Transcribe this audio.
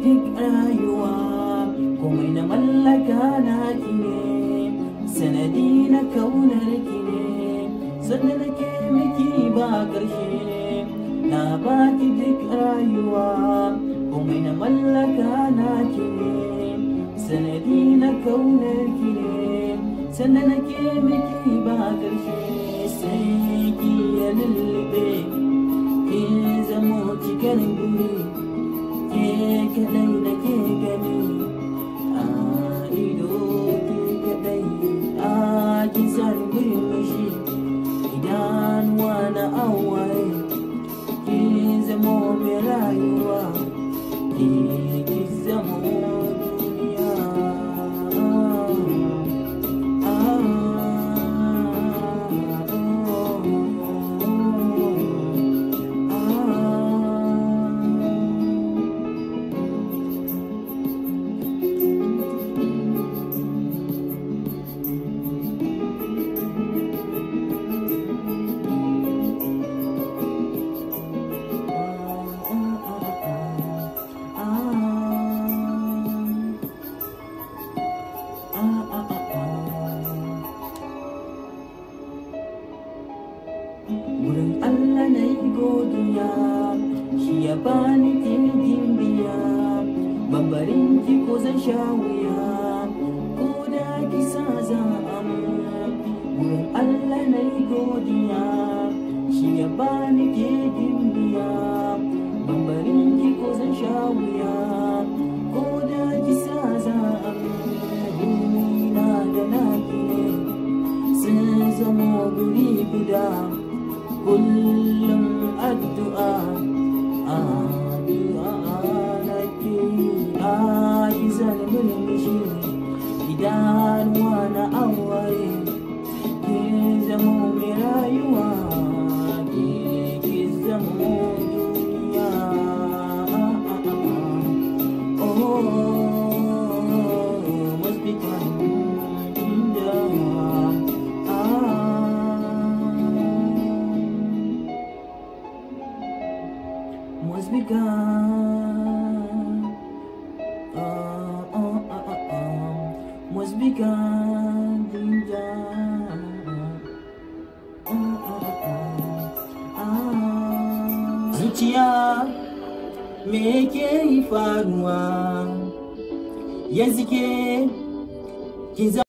duk rayuwa komai na mallaka na ki ne sanadi na kaunar ki ne sannan nake miki ba ƙarshe na baki duk rayuwa komai na mallaka na ki ne sanadi na kaunar ki ne sannan nake miki ba ƙarshe sai ki ya lullube ki zamo cikin guri ke kadai da ke gani a ido ke kadai a kisan murmushi idanuwa na awaye ki zamo mai rayuwa ki ki zamo duniya Wurin Allah na yi godiya shi ya bani kirgin biya Bambarin ki ko zan sha wuya ko da kisa za a Wurin Allah na yi godiya shi ya bani kirgin biya Bambarin ki ko zan sha wuya ko da kisa za a na da naki ne sun zamo guri guda kullum addu'a addu'a nake a izar mulmishi idanuwa na awaye ke zamo mai rayuwa ke ke zamo duniya oh must be kind must be gone. Uh, uh, uh, uh, uh, must be gone. Ding dong. Uh, uh, uh, uh. Zuciya me ke yi faruwa yanzu ke ki